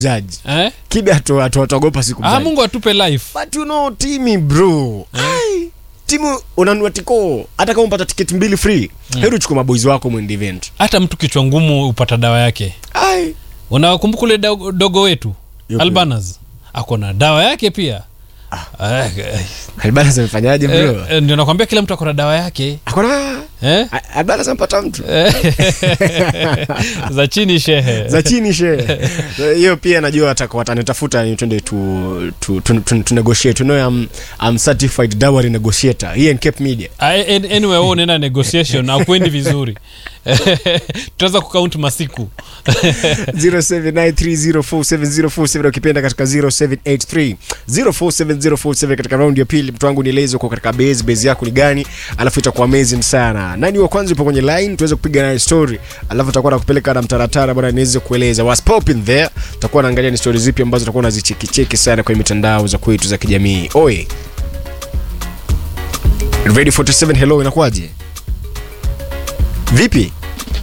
judge eh? kibe atu- atu- atuogopa siku ah, mungu atupe life but you know timi bro Ai, timu unanua tiko hata kama upata tiketi mbili free heri uchukue maboys wako mwende event hata mtu kichwa ngumu upata dawa yake ai unakumbuka ule dogo, dogo wetu Yupi? albanas ako na dawa yake pia Ah, eh, albana amefanyaje bro eh, eh, ndio nakwambia kila mtu ako na dawa yake akona eh? albana ampata mtu za chini shehe za chini she hiyo pia najua wataka- watanitafuta ni twende tu, tu, tu, tu, tu negotiate you know I'm, I'm certified dowry negotiator here in Cape Media Ah, an- anyway wewe unaenda negotiation akwendi vizuri tutaweza kukaunti masiku 0793047047 ukipenda katika 0783047047 katika raundi ya pili mtu wangu nieleze uko katika base base yako ni gani alafu itakuwa amazing sana nani wa kwanza upo kwenye line tuweze kupiga naye story alafu tutakuwa nakupeleka na mtaratara bwana niweze kueleza what's popping there tutakuwa naangalia ni story zipi ambazo tutakuwa nazichekicheki sana kwenye mitandao za kwetu za kijamii oi ready 47 hello inakuwaje vipi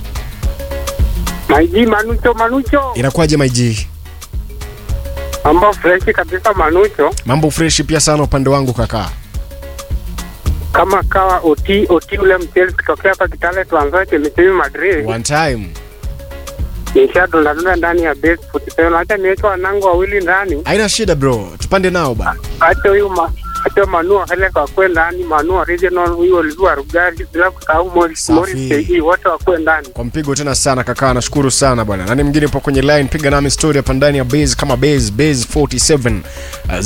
Maiji Manucho Manucho, inakuwaje maiji mambo freshi kabisa Manucho, mambo freshi pia sana upande wangu kakaa kama kawa oti oti ule mchezi kutokea hapa Kitale tuanzoe chemichemi Madrid, one time nishadundadunda ndani ya base 47 acha niweke wanangu wawili ndani, haina shida bro tupande nao ba acha huyu ma acha Manua hele kakwe ndani, Manua original huyu Olivia Rugari, bila kusahau Morris Safi. Morris KE, wote wakwe ndani. kwa mpigo tena sana kakaa nashukuru sana bwana nani mwingine upo kwenye line piga nami story hapa ndani ya base kama base base 47 uh,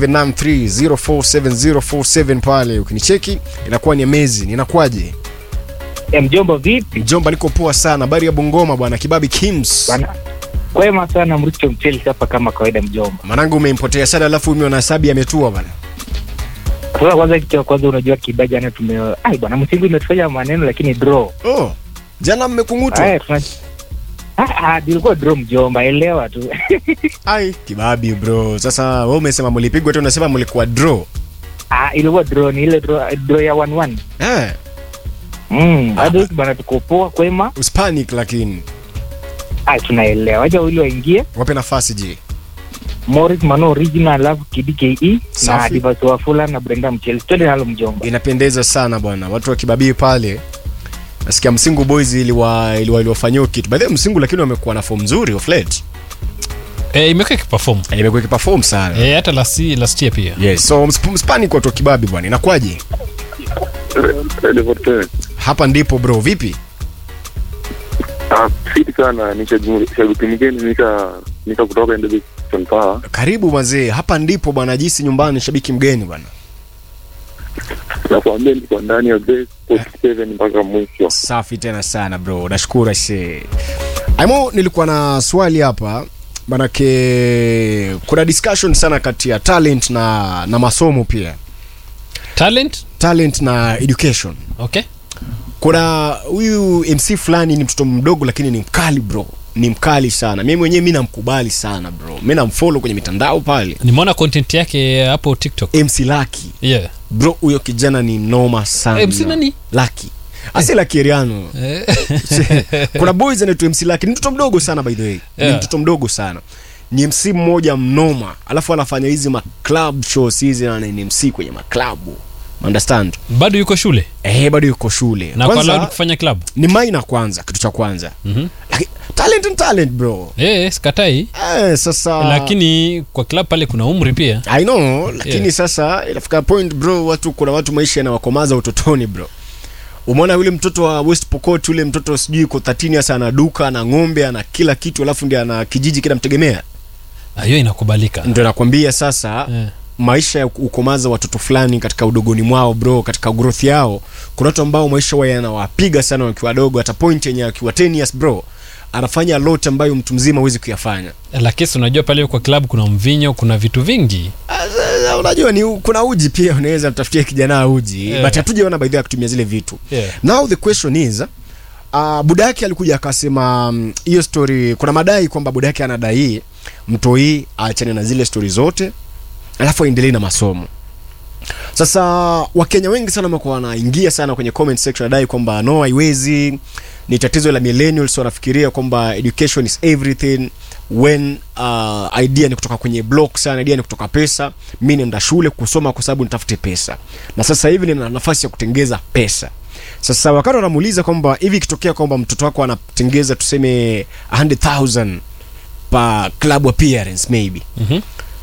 0793047047 pale ukinicheki inakuwa ni amazing inakuwaje E, mjomba vipi mjomba niko poa sana habari ya bungoma bwana kibabi kims bana? Kwema sana Mricho Mcheli hapa kama kawaida mjomba. manangu umempotea sana alafu umeona sabi ametua bwana Sasa kwanza, kitu cha kwanza unajua kiba jana tume ai bwana, msingi imetufanya maneno lakini draw. oh jana mmekungutwa Aya tuna Ah, ah, ilikuwa draw mjomba, elewa tu. ai kibabi bro sasa wewe umesema mlipigwa tu unasema mlikuwa draw ah, ilikuwa draw ni ile draw, draw ya 1-1. eh Mm, bado bwana tuko poa kwema. uspanic lakini Ah, tunaelewa. Acha wili waingie. wape nafasi je Morris Mano original alafu KDKE na Safi. Divas Wafula na Brenda Mcheli. Twende nalo mjomba. inapendeza sana bwana watu wa kibabii pale nasikia msingu boys iliwa iliwa iliwafanyia kitu by the way msingu lakini wamekuwa na form nzuri of late eh, imekuwa ikiperform Eh, imekuwa ikiperform sana eh, hata last, last year pia yes so msp- mspani kwa watu wa kibabi bwana inakwaje hapa ndipo bro vipi fiti sana ni shagu- shabiki mgeni nika nika kutoka Endebe Power. karibu mazee hapa ndipo bwana jisi nyumbani shabiki mgeni bwana nakwambia niko ndani ya base 47 mpaka mwisho safi tena sana bro nashukuru ase aimo nilikuwa na swali hapa manake kuna discussion sana kati ya talent na na masomo pia talent talent na education okay kuna huyu mc fulani ni mtoto mdogo lakini ni mkali bro ni mkali sana mimi mwenyewe mi namkubali sana bro mi namfolo kwenye mitandao pale nimeona content yake hapo tiktok mc laki yeah. bro huyo kijana ni noma sana MC nani? laki asi laki eriano Eh, kuna boys anaitwa mc laki ni mtoto mdogo sana by the way ni Yeah. mtoto mdogo sana ni mc mmoja mnoma alafu anafanya hizi maclub shows hizi na ni mc kwenye maklabu understand bado yuko shule eh bado yuko shule na kwa Kwanza- allowed kufanya club ni maina kwanza kitu cha kwanza Mhm. Laki- talent and talent bro eh, sikatai eh, sasa lakini kwa club pale kuna umri pia i know lakini Yeah. sasa inafika point bro watu kuna watu maisha yanawakomaza utotoni bro umeona yule mtoto wa west pokot yule mtoto sijui ko 13 sasa ana duka ana ng'ombe ana kila kitu alafu ndi ana kijiji kinamtegemea Ah, hiyo inakubalika ndio nakwambia sasa Eh. maisha ya ukomaza watoto fulani katika udogoni mwao bro katika growth yao kuna watu ambao maisha wa yanawapiga sana wakiwa wadogo hata point yenye akiwa 10 years bro anafanya lot ambayo mtu mzima huwezi kuyafanya lakini si unajua pale kwa club kuna mvinyo kuna vitu vingi Ah, sasa, unajua ni u- kuna uji pia unaweza mtafutia kijana uji Yeah. but hatujaona by the way akitumia zile vitu Yeah. now the question is uh, buda yake alikuja akasema mm, hiyo story kuna madai kwamba buda yake anadai mtoi aachane na zile story zote alafu aendelee na masomo sasa wakenya wengi sana wamekuwa wanaingia sana kwenye comment section adai kwamba no haiwezi ni tatizo la millennials wanafikiria kwamba education is everything when uh, idea ni kutoka kwenye block sana idea ni kutoka pesa mi nenda shule kusoma kwa sababu nitafute pesa na sasa hivi nina nafasi ya kutengeza pesa sasa wakati wanamuuliza kwamba hivi ikitokea kwamba mtoto wako anatengeza tuseme 100000 pa club appearance maybe Mhm.